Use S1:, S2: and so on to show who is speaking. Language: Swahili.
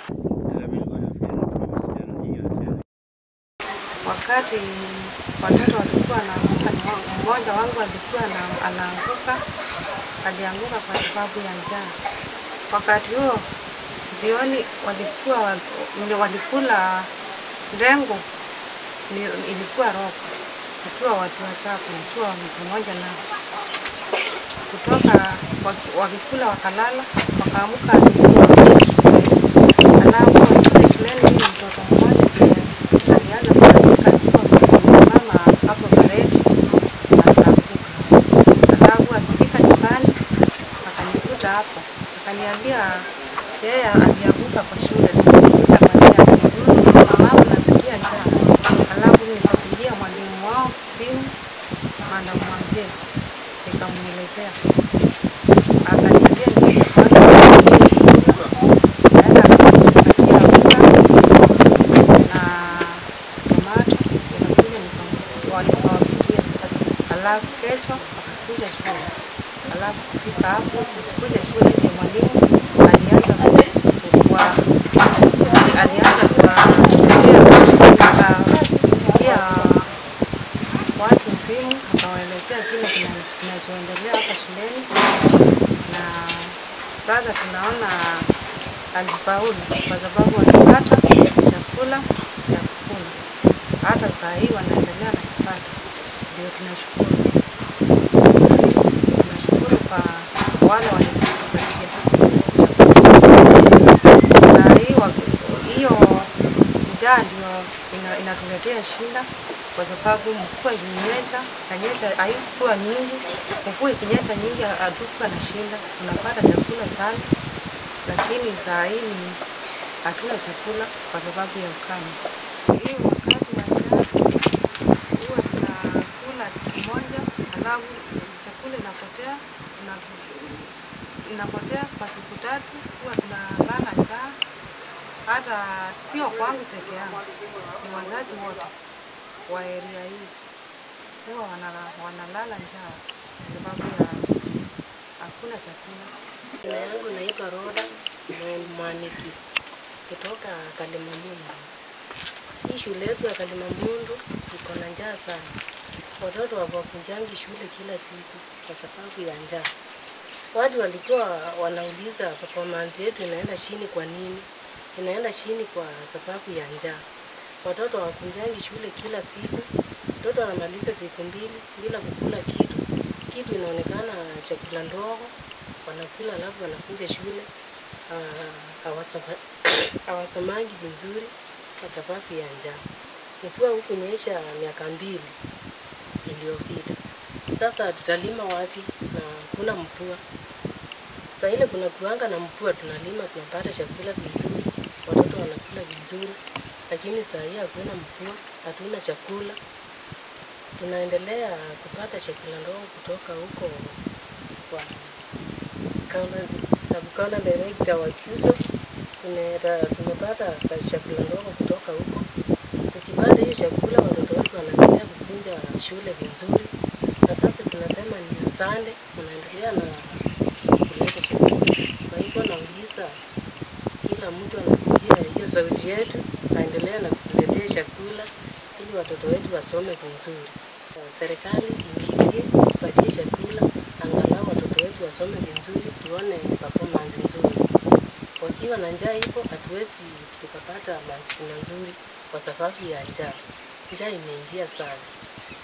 S1: Wakati watoto walikuwa wanaanguka, ni mmoja wangu alikuwa ana- anaanguka, alianguka kwa sababu ya njaa. Wakati huo jioni walikuwa wa- ndio walikula ndengu, ni- ilikuwa robo, tukiwa watu wasaba, nikiwa pamoja nao kutoka waki- wakikula wakalala, wakaamuka asubuhi wakaenda shuleni. Alafu wakiwa shuleni, mimi mtoto mmoja ndiye alianza kuanguka akiwa amesimama hapo pareti akaanguka. Alafu akifika nyumbani akanikuta hapo, akaniambia yeye alianguka kwa shule. Nikamuuliza kwa nini, mama, nasikia njaa. Alafu nikapigia mwalimu wao simu, Madam Mwanzia, nikamwelezea akaniambia niende kwanza nipatie chakula. Naenda akanipatia unga na tomato, nikakuja nika- nikawapikia. Alafu kesho wakakuja shule. Alafu kufika hapo kuja shule ndio mwalimu alianza kuwa alianza kuwapigia kuwapigia watu simu akawaelezea kile kina- kinachoendelea hapa shuleni, na sasa tunaona alifaulu kwa sababu walipata chakula ya kukula. Hata saa hii wanaendelea na kupata, ndio tunashukuru. Tunashukuru kwa wale walitupatia chakula. Saa hii wa- hiyo njaa ndio ina, inatuletea shida kwa sababu mvua ilinyesha, kanyesha haikuwa nyingi. Mvua ikinyesha nyingi hatukuwa na shida, tunapata chakula sana, lakini saa hii ni- hatuna chakula kwa sababu ya ukame. Hii wakati wa njaa huwa tunakula siku moja, alafu chakula inapotea tuna- inapotea kwa siku tatu, huwa tunalala njaa. Hata sio kwangu peke yangu, ni wazazi wote wa area hii huwa wanala- wanalala njaa kwa sababu ya hakuna chakula.
S2: Jina yangu naitwa Roda Mwaniki kutoka Kalimamundu. Hii shule yetu ya Kalimamundu iko na njaa sana. Watoto hawakujangi shule kila siku kwa sababu ya njaa. Watu walikuwa wanauliza performance yetu inaenda chini kwa nini? Inaenda chini kwa sababu ya njaa. Watoto hawakujangi shule kila siku. Mtoto anamaliza siku mbili bila kukula kitu. Kitu inaonekana chakula ndogo wanakula alafu wanakuja shule ah, hawasoma- hawasomangi vizuri kwa sababu ya njaa. Mvua huku nyesha miaka mbili iliyopita. Sasa tutalima wapi na kuna mvua? Saa ile kuna kuanga na mvua, tunalima tunapata chakula vizuri, watoto wanakula vizuri, lakini saa hii hakuna mvua, hatuna chakula. Tunaendelea kupata chakula ndogo kutoka huko kwa counter- sub-counter director wa KUSO. Tumeta- Tumepata ka- chakula ndogo kutoka huko. Tukipata hiyo chakula, watoto wetu wanaendelea kukunja shule vizuri, na sasa tunasema ni asante, mnaendelea na kuleta chakula. Kwa hivyo nauliza kila mtu anasikia hiyo sauti yetu, aendelee na kutuletea chakula ili watoto wetu wasome vizuri. Uh, Serikali iingilie, ipatie chakula, angalau watoto wetu wasome vizuri, tuone performance nzuri. Wakiwa na njaa hivyo, hatuwezi tukapata marks mazuri kwa sababu ya njaa. Njaa imeingia sana.